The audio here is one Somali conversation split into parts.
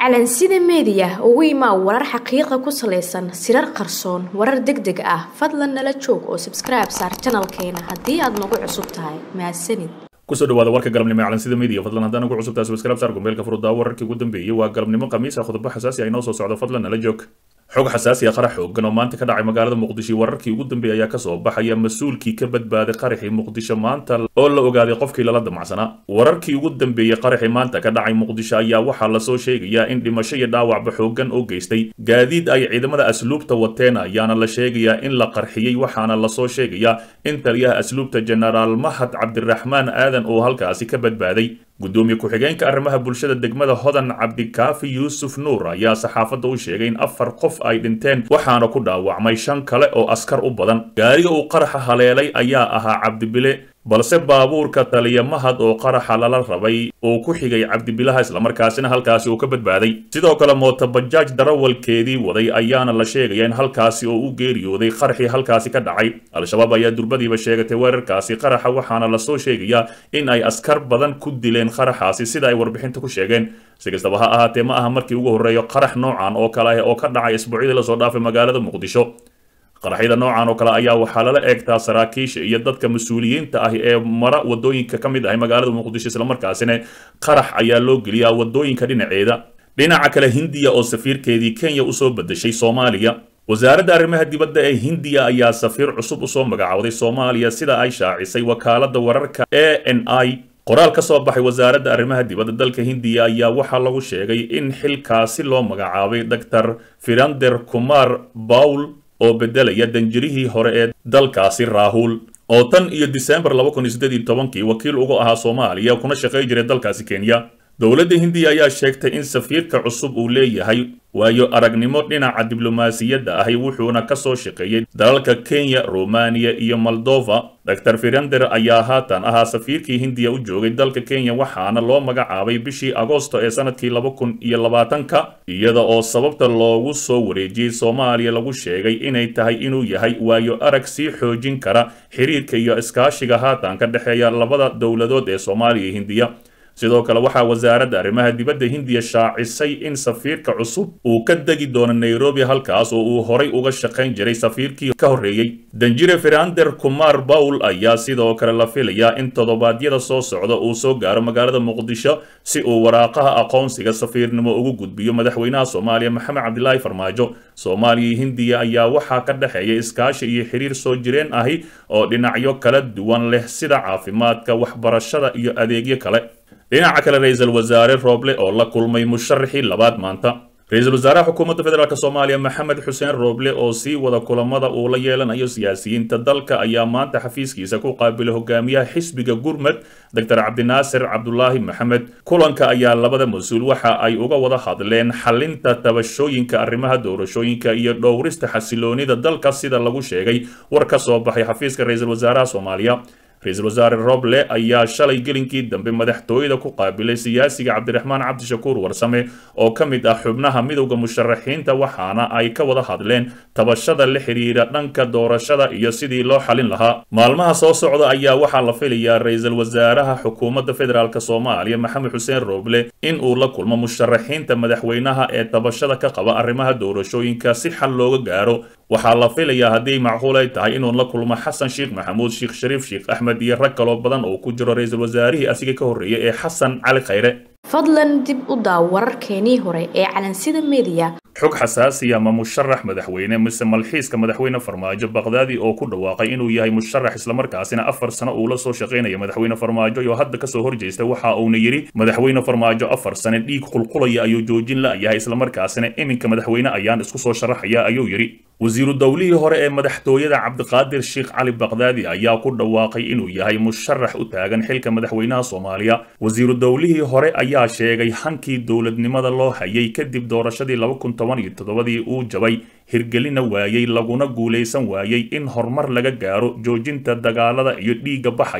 calansida meediya ugu imaa warar xaqiiqa ku salaysan sirar qarsoon warar deg deg ah fadlan nala joog oo sabskribe saar janalkeena haddii aad nagu cusub tahay mahadsanid kusoo dhawaada warka galabnimo ee calansida media fadlan haddaan ugu cusubtahay subscribe saar gombeelka furuddaa wararkii ugu dambeeyey waa galabnimo khamiis ah khudbo xasaasi ah inoo soo socdo fadlan nala joog xog xasaasi ah qarax xoogan oo maanta ka dhacay magaalada muqdisho wararkii ugu dambeeyay ayaa kasoo baxaya mas-uulkii ka badbaaday qaraxii muqdisho maanta oo la ogaaday qofkii lala damacsanaa wararkii ugu dambeeyey qaraxii maanta ka dhacay muqdisho ayaa waxaa lasoo sheegayaa in dhimasho iyo dhaawacba xoogan oo geystay gaadiid ay ciidamada asluubta wateen ayaana la sheegayaa in la qarxiyey waxaana lasoo sheegayaa in taliyaha asluubta jenaraal mahad cabdiraxmaan aadan oo halkaasi ka badbaaday gudoomiye ku-xigeenka arrimaha bulshada degmada hodan cabdikaafi yuusuf nuur ayaa saxaafadda u sheegay in afar qof ay dhinteen waxaana ku dhaawacmay shan kale oo askar u badan gaariga uu qaraxa haleelay ayaa ahaa cabdibile balse baabuurka taliya mahad oo qaraxa lala rabay uu ku xigay cabdibilaha islamarkaasina halkaasi uu ka badbaaday sidoo kale mootobajaaj darawalkeedii waday ayaana la sheegaya in halkaasi oo u geeriyooday qaraxii halkaasi ka dhacay al-shabaab ayaa durbadiiba sheegatay weerarkaasi qaraxa waxaana lasoo sheegayaa in ay askar badan ku dileen qaraxaasi sida ay warbixinta ku sheegeen si kastaba ha ahaatee ma aha markii ugu horreeyo qarax noocan oo kale ah oo ka dhacay isbuucyadii lasoo dhaafay magaalada muqdisho qaraxyada noocan oo kale ayaa waxaa lala eegtaa saraakiisha iyo dadka mas-uuliyiinta ah ee mara wadooyinka ka mid ahay magaalada muqdisho islamarkaasina qarax ayaa loo geliyaa wadooyinka dhinaceeda dhinaca kale hindiya oo safiirkeedii kenya usoo bedeshay soomaaliya wasaaradda arrimaha dibadda ee hindiya ayaa safiir cusub usoo magacowday soomaaliya sida ay shaacisay wakaalada wararka a n i qoraal ka soo baxay wasaaradda arrimaha dibadda dalka hindiya ayaa waxaa lagu sheegay in xilkaasi loo magacaabay dor firander kumar bawl oo bedelaya danjirihii hore ee dalkaasi raahul oo tan iyo disembar laba kun iyo siddeed iyo tobankii wakiil uga ahaa soomaaliya kuna shaqay jiray dalkaasi kenya dowladda hindiya ayaa sheegtay in safiirka cusub uu leeyahay waayo aragnimo dhinaca diblomaasiyadda ahi wuxuuna ka soo shaqeeyey dalalka kenya romaniya iyo moldova dor firander ayaa haatan ahaa safiirkii hindiya u joogay dalka kenya waxaana loo magacaabay bishii agoosto ee sanadkii laba kun iyo labaatanka iyada oo sababta loogu soo wareejiyey soomaaliya lagu sheegay inay tahay inuu yahay waayo arag sii xoojin kara xiriirka iyo iskaashiga haatan ka dhexeeya labada dowladood ee soomaaliya iyo hindiya sidoo kale waxaa wasaaradda arrimaha dibadda hindiya shaacisay in safiirka cusub uu ka degi doono nairobi halkaas oo uu horay uga shaqayn jiray safiirkii ka horreeyey danjire firander kumar bawl ayaa sidoo kale la filayaa in toddobaadyada soo socda uu soo gaaro magaalada muqdisho si uu waraaqaha aqoonsiga safiirnimo ugu gudbiyo madaxweynaha soomaaliya maxamed cabdilaahi farmaajo soomaaliya iyo hindiya ayaa waxaa ka dhexeeya iskaashi iyo xiriir soo jireen ahi oo dhinacyo kala duwan leh sida caafimaadka waxbarashada iyo adeegyo kale dhinaca kale ra-iisul wasaare rooble oo la kulmay musharaxii labaad maanta ra-iisul wasaaraha xukuumadda federaalk soomaaliya maxamed xuseen rooble oo sii wada kulamada uu la yeelanayo siyaasiyiinta dalka ayaa maanta xafiiskiisa ku qaabilay hogaamiyaha xisbiga gurmud doctor cabdinaasir cabdulaahi maxamed kulanka ayaa labada mas-uul waxa ay uga wada hadleen xalinta tabashooyinka arrimaha doorashooyinka iyo dhowrista xasiloonida dalka sida lagu sheegay war ka soo baxay xafiiska ra-iisul wasaaraha soomaaliya ra-iisul wasaare roble ayaa shalay gelinkii dambe madaxtooyada ku qaabilay siyaasiga cabdiraxmaan cabdishakuur warsame oo ka mid ah xubnaha midowda musharaxiinta waxaana ay ka wada hadleen tabashada la xiriira dhanka doorashada iyo sidii loo xalin lahaa maalmaha soo socda ayaa waxaa la filayaa ra-iisul wasaaraha xukuumadda federaalk soomaaliya maxamed xuseen roble in uu la kulmo musharaxiinta madaxweynaha ee tabashada ka qaba arrimaha doorashooyinka si xal looga gaaro waxaa la filayaa haddii macquul ay tahay inuu la kulmo xasan sheekh maxamuud sheekh shariif sheekh axmed iyo rag kaloo badan oo ku jiro ra-iisul wasaarihii asiga ka horreeyay ee xasan cali khayre fadlan dib u daaw wararkeenii hore ee calansida meediya xog xasaasiya ma musharax madaxweyne mise malxiiska madaxweyne farmaajo bakdaadi oo ku dhawaaqay inuu yahay musharax islamarkaasina afar sano uu la soo shaqaynaya madaxweyne farmaajo iyo hadda kasoo horjeesta waxa uuna yidhi madaxweyne farmaajo afar sane dhiig qulqulaya ayuu joojin la-yahay islamarkaasina iminka madaxweyne ayaan isku soo sharaxaya ayuu yidhi wasiiru dowlihii hore ee madaxtooyada cabdiqaadir sheekh cali bakdaadi ayaa ku dhawaaqay inuu yahay musharax u taagan xilka madaxweynaha soomaaliya wasiiru dowlihii hore ayaa sheegay hankii dowladnimada loo hayay kadib doorashadii laba kun toban iyo toddobadii uu jabay hirgelina waayey laguna guulaysan waayey in horumar laga gaaro joojinta dagaalada iyo dhiigga baxaya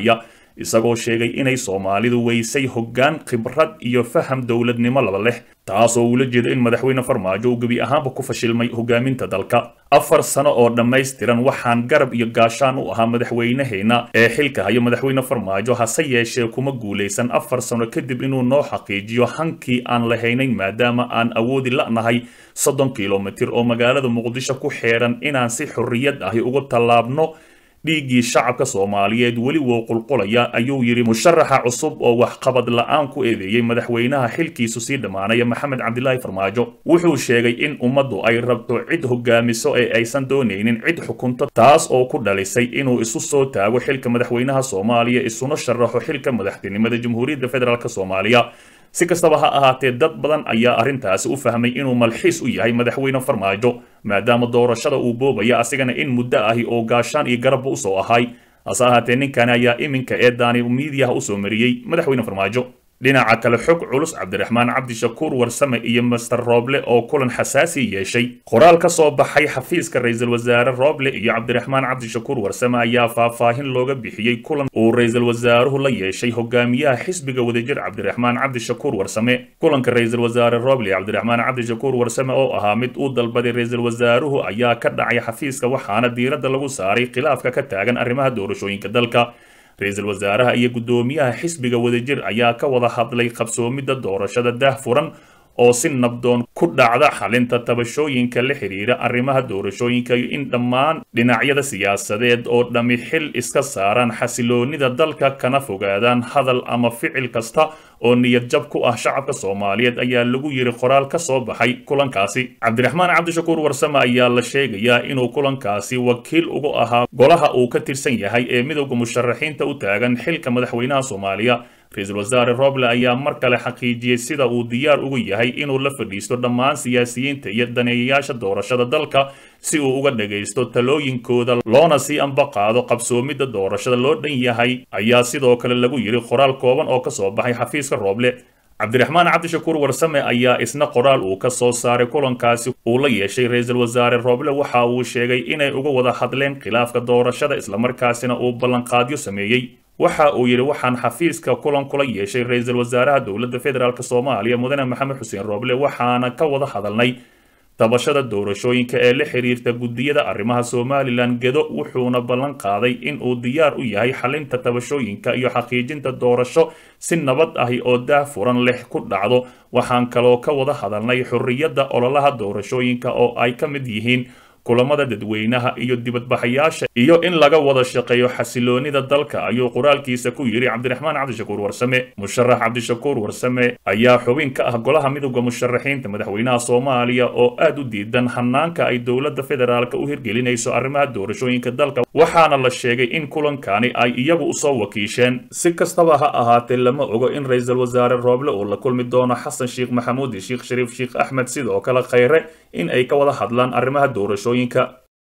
isagoo sheegay inay soomaalidu weysay hoggaan khibrad iyo faham dowladnimo laba leh taasoo uula jeedo in madaxweyne farmaajo uu gebi ahaanba ku fashilmay hogaaminta dalka afar sano oo dhammaystiran waxaan garab iyo gaashaan u ahaa madaxweyneheenna ee xilka hayo madaxweyne farmaajo hase yeeshee kuma guulaysan afar sano kadib inuu noo xaqiijiyo hankii aan lahaynayn maadaama aan awoodi la'nahay soddon kilomitir oo magaalada muqdisho ku xeedhan inaan si xorriyad ahi ugu tallaabno dhiiggii shacabka soomaaliyeed weli wou qulqulaya ayuu yidhi musharaxa cusub oo waxqabad la-aan ku eedeeyey madaxweynaha xilkiisu sii dhammaanaya maxamed cabdilaahi farmaajo wuxuu sheegay in ummaddu ay rabto cid hogaamiso ee aysan doonaynin cid xukunto taas oo ku dhalisay inuu isu soo taago xilka madaxweynaha soomaaliya isuna sharaxo xilka madaxtinimada jamhuuriyadda federaalk soomaaliya si kastaba ha ahaatee dad badan ayaa arrintaasi u fahmay inuu malxiis u yahay madaxweyne farmaajo maadaama doorashada uu boobaya asigana in muddo ahi oo gaashaan iyo garabba usoo ahay hase ahaatee ninkani ayaa iminka eedaani miidiyaha usoo mariyey madaxweyne farmaajo dhinaca kale xog culus cabdiraxmaan cabdishakuur warsame iyo master rooble oo kulan xasaasi yeeshay qoraal ka soo baxay xafiiska ra-iisul wasaare rooble iyo cabdiraxmaan cabdishakuur warsame ayaa faahfaahin looga bixiyey kulan uu ra-iisul wasaaruhu la yeeshay hogaamiyaha xisbiga wadajir cabdiraxmaan cabdishakuur warsame kulanka ra-iisul wasaare rooble iyo cabdiraxmaan cabdishakuur warsame oo ahaa mid uu dalbaday ra-iisul wasaaruhu ayaa ka dhacay xafiiska waxaana diiradda lagu saaray khilaafka ka taagan arrimaha doorashooyinka dalka ra-iisul wasaaraha iyo guddoomiyaha xisbiga wadajir ayaa ka wada hadlay qabsoomidda doorashada daah furan oo si nabdoon ku dhacda xalinta tabashooyinka la xidhiira arrimaha doorashooyinka iyo in dhammaan dhinacyada siyaasadeed oo dhammi xil iska saaraan xasiloonida dalka kana fogaadaan hadal ama ficil kasta oo niyad jab ku ah shacabka soomaaliyeed ayaa lagu yiri qoraal ka soo baxay kulankaasi cabdiraxmaan cabdishakuur warsame ayaa la sheegayaa inuu kulankaasi wakiil ugu ahaa golaha uu ka tirsan yahay ee midowda musharaxiinta u taagan xilka madaxweynaha soomaaliya ra-iisul wasaare roble ayaa mar kale xaqiijiyey sida uu diyaar ugu yahay inuu la fadhiisto dhammaan siyaasiyiinta iyo daneeyayaasha doorashada dalka si uu uga dhagaysto talooyinkooda loona sii ambaqaado qabsoomidda doorashada loo dhan yahay ayaa sidoo kale lagu yidhi qoraal kooban oo ka soo baxay xafiiska rooble cabdiraxmaan cabdishakuur warsame ayaa isna qoraal uu ka soo saaray kulankaasi uu la yeeshay ra-iisul wasaare rooble waxa uu sheegay inay uga wada hadleen khilaafka doorashada islamarkaasina uu ballanqaadyo sameeyey waxa uu yidhi waxaan xafiiska kulan kula yeeshay ra-iisul wasaaraha dowladda federaalk soomaaliya mudane maxamed xuseen rooble waxaana ka wada hadalnay tabashada doorashooyinka ee la xiriirta guddiyada arrimaha somalilan gedo wuxuuna ballan qaaday in uu diyaar u yahay xalinta tabashooyinka iyo xaqiijinta doorasho si nabad ahi oo daah furan leh ku dhacdo waxaan kaloo ka wada hadalnay xorriyadda ololaha doorashooyinka oo ay ka mid yihiin kulamada dadweynaha iyo dibadbaxayaasha iyo in laga wada shaqeeyo xasiloonida dalka ayuu qoraalkiisa ku yidhi cabdiraxmaan cabdishakuur warsame musharax cabdishakuur warsame ayaa xubin ka ah golaha midowda musharaxiinta madaxweynaha soomaaliya oo aad u diidan hanaanka ay dowladda federaalk u hirgelinayso arrimaha doorashooyinka dalka waxaana la sheegay in kulankani ay iyagu usoo wakiisheen si kastaba ha ahaatee lama ogo in ra-iisul wasaare rooble uu la kulmi doono xasan sheekh maxamuud iyo sheekh shariif sheekh axmed sidoo kale khayre in ay ka wada hadlaan arrimaha doorashooyinka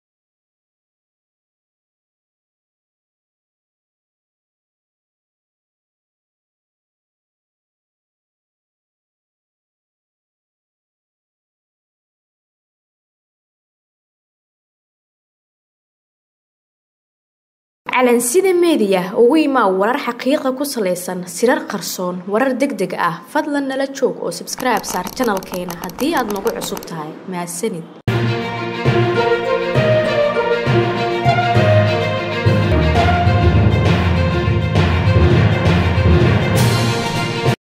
calansida meediya ugu imaa warar xaqiiqa ku salaysan sirar qarsoon warar deg deg ah fadlan nala joog oo sabskribe saar janalkeena haddii aad nagu cusub tahay mahadsanid